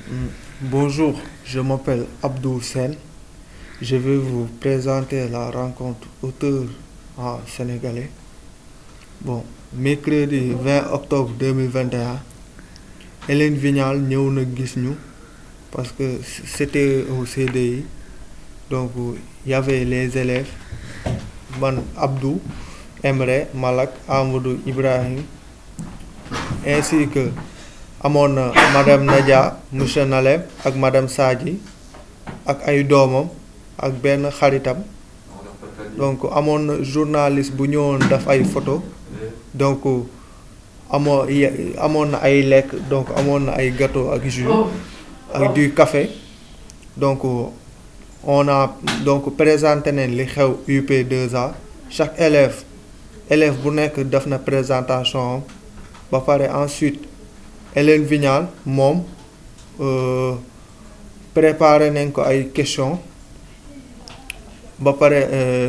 Bonjour, je m'appelle Abdou Sen. Je vais vous présenter la rencontre auteur en sénégalais. Bon, mercredi 20 octobre 2021, Hélène Vignal ñëw na gis ñu parce que c'était au CDI donc il y avait les élèves man Abdou Emre Malak Amadou Ibrahim ainsi que amoon na madame Nadia monsieur Nalem ak madame Sadji ak ay doomam ak benn xaritam donc amoon na journaliste bu ñëwoon daf ay photo donc amoo amoon na ay lekk donc amoon na ay gâteau ak jus ak du café donc on a donc présenté nañ li xew UP2A chaque élève élève bu nekk def na présentation am ba pare ensuite Hélène Vignal moom préparé nañ ko ay questions ba pare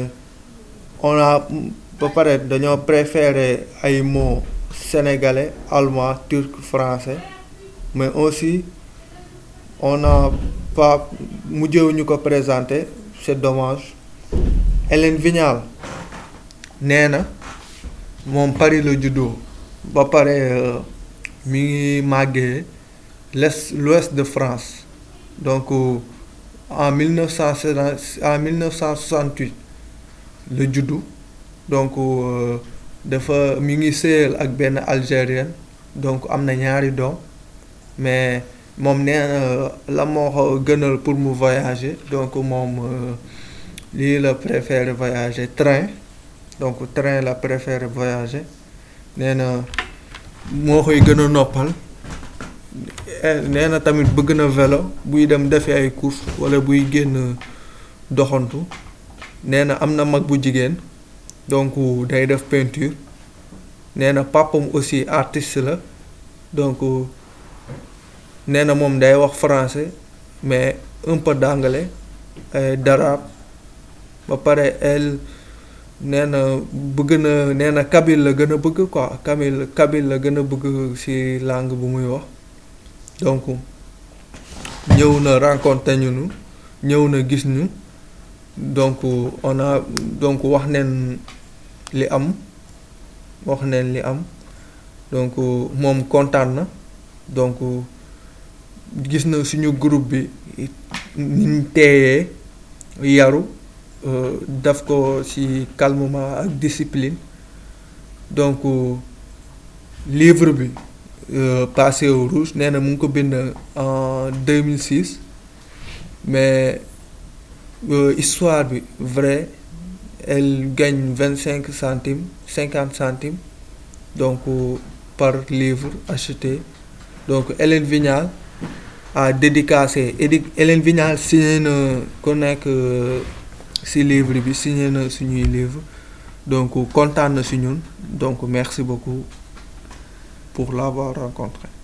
on a ba pare dañoo préféré ay mots sénégalais allemand turc français mais aussi on a pas mujjewu ñu ko présenter c'est dommage Hélène Vignal nee na moom Paris la juddoo ba pare mi ngi màggee l'est l'ouest de France donc en mille neuf cent en mille neuf cent soixante-huit la juddu donc dafa mi ngi sëyal ak benn algérienne donc am na ñaari doom mais moom nee na la moo ko gënal pour mu voyager donc moom lii la préféré voyager train donc train la préféré voyager nee na moo koy gën a noppal nee na tamit bëgg na vélo buy dem defi ay course wala buy génn doxantu nee na am na mag bu jigéen donc day def peinture nee na papam aussi artiste la donc nee na moom day wax français mais un peu d'anglais d'arabe ba pare elle nee na bëgg na nee na kabyle la gën a bëgg quoi kabyle kabyle la gën a bëgg ci langue bu muy wax donc ñëw na rencontré ñu ñëw na gis ñu donc on a donc wax neen li am wax neen li am donc moom kontaan na donc gis na suñu groupe bi niñ teeyee yaru daf ko ci calmement ak discipline donc livre bi passé au rouge nee na mu ngi ko bind en 2006 mais histoire bi vrai elle gagne vingt cinq centimes cinquante centimes donc par livre acheté donc Hélène Vignal a dédicacé Hélène Vignal signé na ku nekk ci livre bi signé na suñuy livre donc kontaan na ci ñun donc merci beaucoup pour l'avoir rencontré